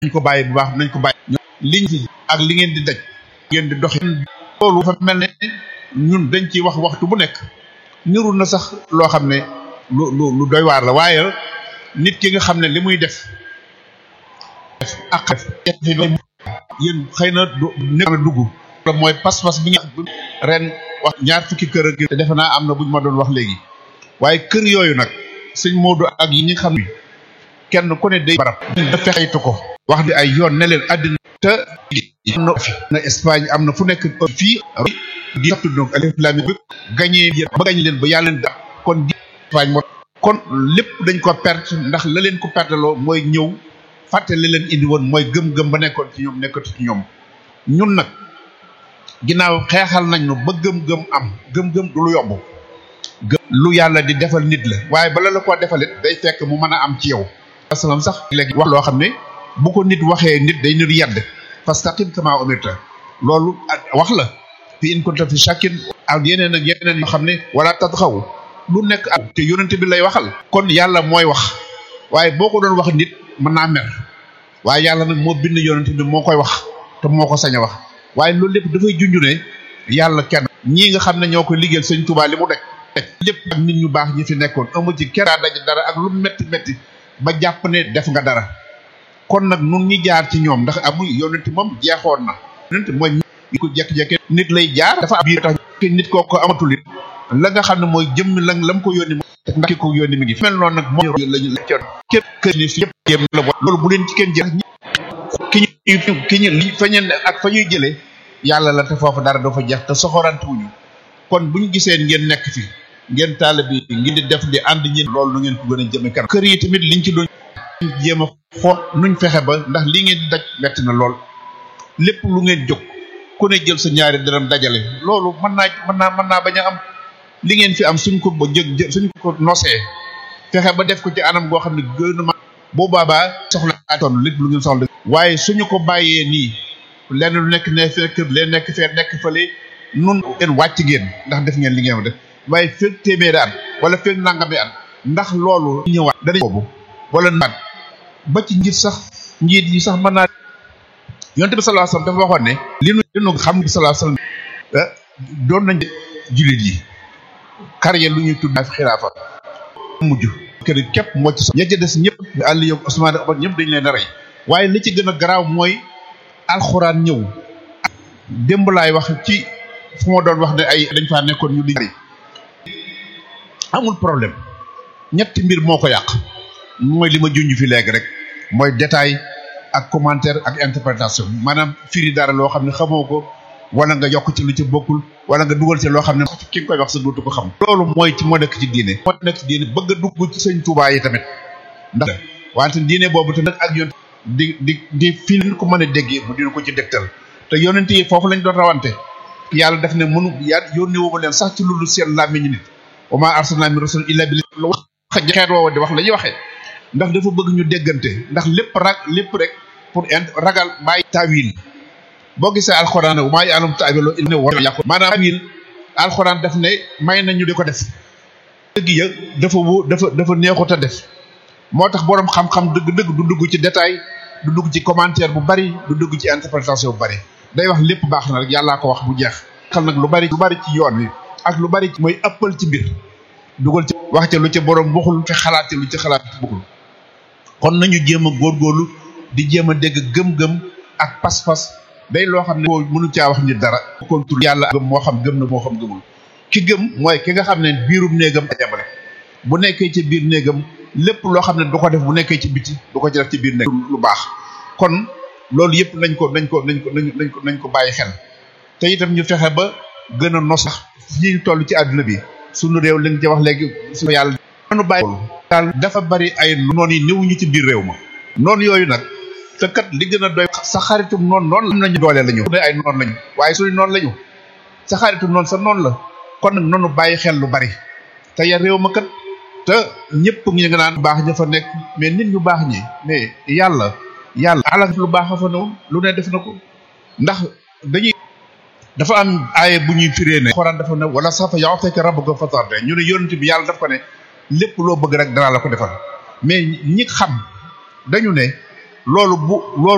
nañ ko bàyyi bu baax nañ ko bàyyi liñ fi ak li ngeen di daj ngeen di doxi loolu fa mel ne ñun dañ ciy wax waxtu bu nekk niru na sax loo xam ne lu lu lu doy waar la waaye nit ki nga xam ne li muy def ak yéen xëy na du nekk dugg mooy pas-pas bi nga ren wax ñaar fukki kër ak te defe naa am na buñ ma doon wax léegi waaye kër yooyu nag sëñ Modou ak yi ñi xam ne kenn ku ne day barab da fexeytu ko wax di ay yoon ne leen àddina te am na fi na Espagne am na fu nekk fii di sattu donc alif lam bi gañee ba gañ leen ba yàlla leen da kon di Espagne moo kon lépp dañ ko perte ndax la leen ko perteloo mooy ñëw fàtte li leen indi woon mooy gëm-gëm ba nekkoon ci ñoom nekkatu ci ñoom ñun nag ginnaaw xeexal nañ nu ba gëm-gëm am gëm-gëm du lu yomb lu yàlla di defal nit la waaye bala la koo defalit day fekk mu mën a am ci yow asalaam sax léegi wax loo xam ne bu ko nit waxee nit day nit yedd fastaqim kama umirta loolu wax la fi in kunta fi shakkin ak yeneen ak yeneen yoo xam ne wala tadxaw lu nekk ak te yonente bi lay waxal kon yàlla mooy wax waaye boo ko doon wax nit mën naa mer waaye yàlla nag moo bind yonente bi moo koy wax te moo ko sañ a wax waaye loolu lépp dafay junju ne yàlla kenn ñii nga xam ne ñoo koy liggéeyal sëñ Tuubaa li mu daj lépp ak nit ñu baax ñi fi nekkoon amu ci keraa daj dara ak lu metti metti ba jàpp ne def nga dara kon nag nun ñi jaar ci ñoom ndax amul yonent moom jeexoon na yonent mooy ko jekk-jekke nit lay jaar dafa am biir tax nit koo ko amatul it la nga xam ne mooy jëmm la la mu ko yónni mo ndax ki ko yónni mi ngi fi mel noonu nag moom lañu la képp kër ni fi yëpp jéem la loolu bu leen ci kenn jël ki ñu ki ñu li fa ñeen ak fa ñuy jëlee yàlla la te foofu dara dafa jeex te soxorantuwuñu kon bu ñu gisee ngeen nekk fi ngeen taale bi ngi di def di ànd ñi loolu nu ngeen ko gën a jëme kanam kër yi tamit liñ ci doon jéem a xool nuñ fexe ba ndax li ngeen di daj metti na lool lépp lu ngeen jóg ku ne jël sa ñaari dërëm dajale loolu mën naa mën naa mën naa bañ a am li ngeen fi am suñ ko ba jëg suñ ko nosee fexe ba def ko ci anam goo xam ne gouvernement boo baabaa soxla ton lépp lu ngeen soxla waaye suñu ko bàyyee nii lenn lu nekk ne fekk leen nekk fee nekk fële nun ngeen wàcc ngeen ndax def ngeen li ngeen def waaye fekk téeméeri at wala fekk nangami at ndax loolu ñëwaat dana boobu wala naat ba ci njiit sax njiit yi sax mën naa yonte bi sallallahu alayhi wasallam dafa waxoon ne li nu li nu xam bi sallallahu alayhi wasallam doon nañ jullit yi karye lu ñuy tudd xilaafa mujj kër képp moo ci so ña ca des ñëpp àll yow Ousmane Omar ñëpp dañ leen a rey waaye li ci gën a garaaw mooy alxuraan ñëw démb laay wax ci fu ma doon wax ne ay dañ faa nekkoon ñu di amul problème ñetti mbir moo ko yàq mooy li ma junj fi léegi rek mooy détail ak commentaire ak interprétation maanaam firi dara loo xam ne xamoo ko wala nga yokk ci lu ci bokkul wala nga dugal ci loo xam ne ki nga koy wax sa dootu ko xam loolu mooy ci moo nekk ci diine moo nekk ci diine bëgg a dugg ci sëñ Tuubaa yi tamit ndax wante diine boobu tamit ak yoon di di di fi ñu ko mën a déggee mu dina ko ci dégtal te yonent yi foofu lañ doon rawante yàlla def ne mënu yaa yónne woo leen sax ci loolu seen làmmiñu nit wa maa arsalnaa min rasul illa bi lu wax xeet woowa di wax la ñuy waxee ndax dafa bëgg ñu déggante ndax lépp rag lépp rek pour ragal bàyyi taawil boo gisee alxuraan ne maa ya'lamu ta'wiilahu illa huwa yàqu maanaam taawil alxuraan daf ne may nañu di ko def dëgg ya dafa wu dafa dafa neexut a def moo tax boroom xam-xam dëgg-dëgg du dugg ci détail du dugg ci commentaire bu bari du dugg ci interprétation bu bari day wax lépp baax na rek yàllaa ko wax bu jeex xam nag lu bari lu bari ci yoon wi ak lu bari mooy ëppal ci mbir dugal ci wax ca lu ca boroom waxul fi xalaat ci lu ci xalaat bëggul kon nañu jéem a góorgóorlu di jéem a dégg gëm-gëm ak pas-pas day loo xam ne ko mënu caa wax nit dara kontur yàlla gëm moo xam gëm na moo xam gëmul ki gëm mooy ki nga xam ne biirum néegam a jabale bu nekkee ci biir néegam lépp loo xam ne du ko def bu nekkee ci biti du ko ci def ci biir néeg lu baax kon loolu yëpp nañ ko nañ ko nañ ko nañ ko nañ ko bàyyi xel te itam ñu fexe ba gën a nos sax fii ñu toll ci àdduna bi suñu réew li nga ci wax léegi su yàlla nanu bàyyi daal dafa bari ay noon yi néewuñu ci biir réew ma noonu yooyu nag te kat li gën a doy sa xaritum noonu noonu am nañu doole lañu ne ay noonu lañu waaye suñu noonu lañu sa xaritum noonu sa noonu la kon nag noonu bàyyi xel lu bari te ya réew ma kat te ñëpp ngi nga naan baax ña fa nekk mais nit ñu baax ñi mais yàlla yàlla ala lu baax a fa newoon lu ne def na ko ndax dañuy dafa am aaye bu ñuy firee ne xoraan dafa ne wala safa yow fekk rabbuka fatarde ñu ne yonent bi yàlla daf ko ne lépp loo bëgg rek danaa la ko defal mais ñi xam dañu ne loolu bu loolu